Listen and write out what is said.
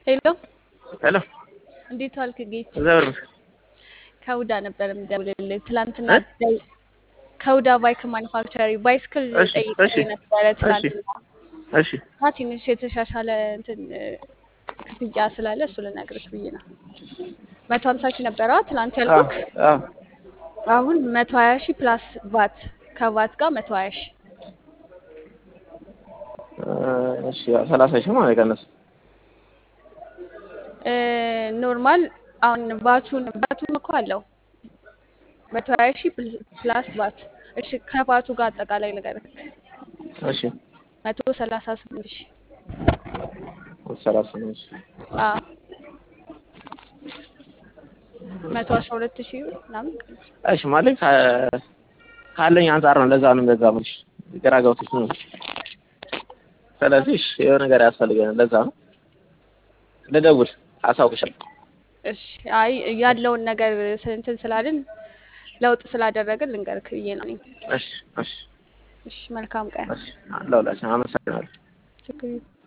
ሄሎ ሄሎ እንዴት ዋልክ ጌች? እግዚአብሔር ይመስገን። ከውዳ ነበር የምደውልልህ ትላንትና እ? ደው- ከውዳ ባይክ ማኒፋክቸሪ ባይስክል እሺ ጠይቄ እሺ ነበረ እሺ ትላንትና እሺ እና ትንሽ የተሻሻለ እንትን እ፣ ክፍያ ስላለ እሱ ልነግርህ ብዬ ነው። መቶ ሀምሳ ሺህ ነበረ ትላንት አዎ ያልኩክ አዎ አሁን መቶ ሀያ ሺህ ፕላስ ቫት ከቫት ጋር መቶ ሀያ ሺህ እ፣ እሺ ያው ሰላሳ ሺህ ማለት ቀነስ እ፣ ኖርማል አሁን ቫቱን ቫቱን እኮ አለው መቶ ሀያ ሺህ ፕል- ፕላስ ቫት እሺ ከቫቱ ጋር አጠቃላይ ልንገርህ እሺ መቶ ሰላሳ ስምንት ሺህ ሰላሳ ነው። እሺ አዎ መቶ አስራ ሁለት ሺህ ብር ምናምን ቀንስ። እሺ ማለት ከ- ካለኝ አንጻር ነው። ለዛ ነው እንደዛ የምልሽ ግራ ገብቶሽ ነው። ስለዚህ እሺ የሆነ ነገር ያስፈልገናል። ለዛ ነው ልደውል አሳውቅሻለሁ። እሺ አይ ያለውን ነገር ስ- እንትን ስላልን ለውጥ ስላደረግን ልንገርክ ብዬ ነው። እኔም እሺ እሺ እሺ መልካም ቀን። እሺ ለሁላችን አመሰግናለሁ። ችግር የለም።